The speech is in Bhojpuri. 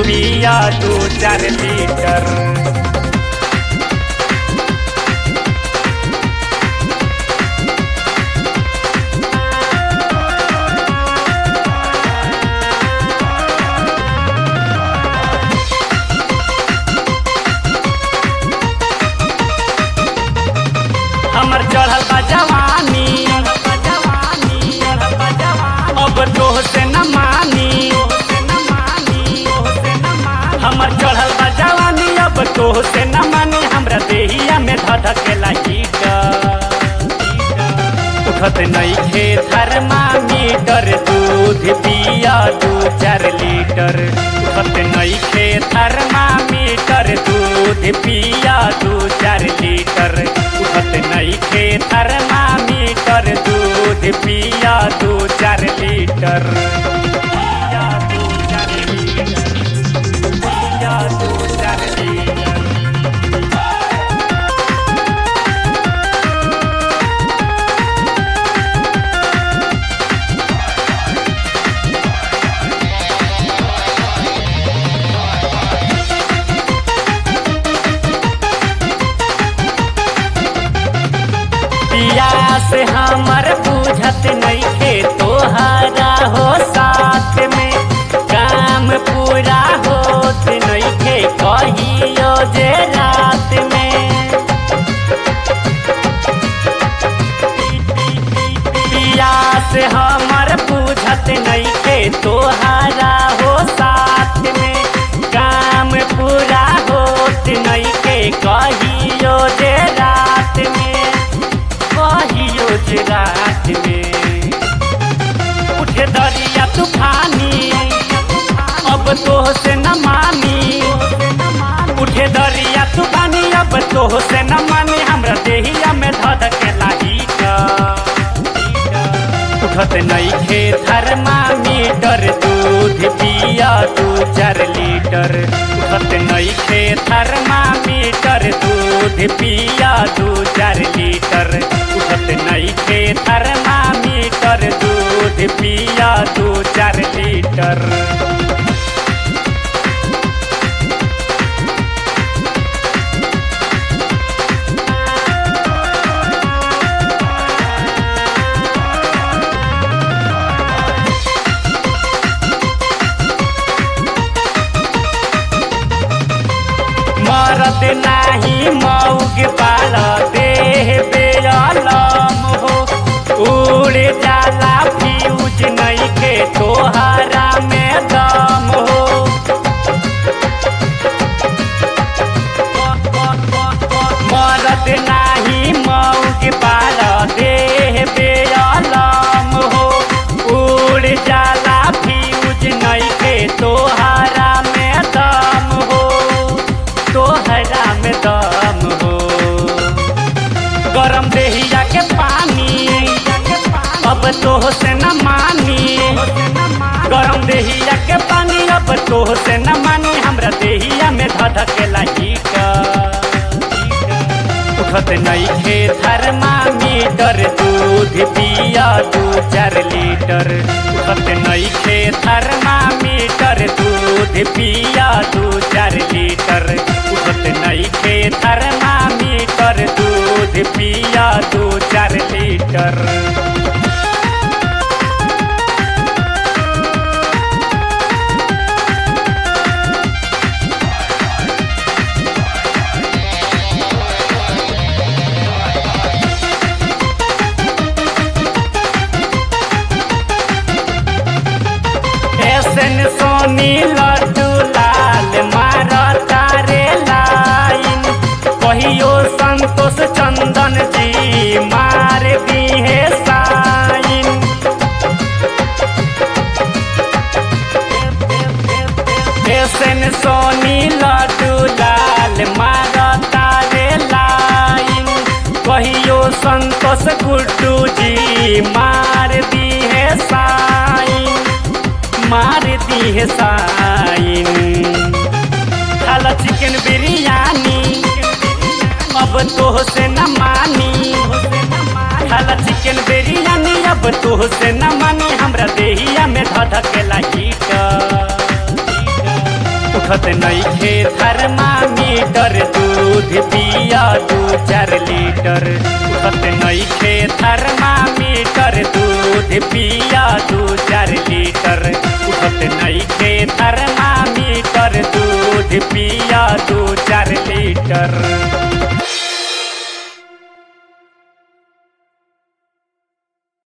पिया दू चार लीटर हमर चढ़ल बा जवानी अब तोह से न मानी हमर चढ़ल बा जवानी अब तोह से न मानी हमरा देहिया में धधकेला हीट उठत नइखे थर्मामीटर दूध पिया दू चार लीटर उठत नइखे थर्मामीटर दूध पिया दू चार लीटर उठत नइखे थर्मामीटर दूध पिया दू चार लीटर पिया दू चार लीटर पिया दू चार लीटर पियास हमर बुझत नइखे तोहरा हो साथ में काम पूरा होत नइखे कहियो जे रात में पियास हमर बुझत नइखे तोहरा हो साथ में काम पूरा होत नइखे कहियो जे रात में कहियो जे रात में उठे दरिया तूफानी अब तोह से न मानी उठे दरिया तूफानी अब तोह से न मानी हमरा देहिया में धध के लागी उठत नइखे थर्मामीटर दूध पिया दू चार लीटर उठत नइखे थर्मामीटर दूध पिया दू चार लीटर उठत नइखे थर्मामीटर दूध पिया दू चार लीटर मरद नाही मौग पाल देह बेलम हो उड़ जाला फ्यूज नइखे तोहरा में दम हो मरद नाही मौग पाल देह बेलम हो उड़ जाला फ्यूज नइखे तोहरा में दम हो तोहरा में दम हो गरम देहिया के पानी अब तोह से न मानी गरम देहिया के पानी अब तोह से न मानी हमरा देहिया में धधकेला हीट उठत नइखे थर्मामीटर दूध पिया दू चार लीटर उठत नइखे थर्मामीटर दूध पिया दू चार लीटर उठत नइखे थर्मामीटर दूध पिया दू चार लीटर ऐसन सोनी लड्डू लाल मार तारे लाइन कहियो संतोष चंदन जी मार दी है साइन ऐसन सोनी लड्डू लाल मार तारे लाइन कहियो संतोष गुड्डू जी मार दी है साइन मार दी है साइन खाला चिकन बिरयानी अब तोह से न मानी खाला चिकन बिरयानी अब तोह से न मानी हमरा देहिया में धधकेला हीट उठत नइखे थर्मामीटर दूध पिया दू चार लीटर उठत नइखे थर्मामीटर दूध पिया दू चार लीटर उठत नइखे थर्मामीटर दूध पिया दू चार लीटर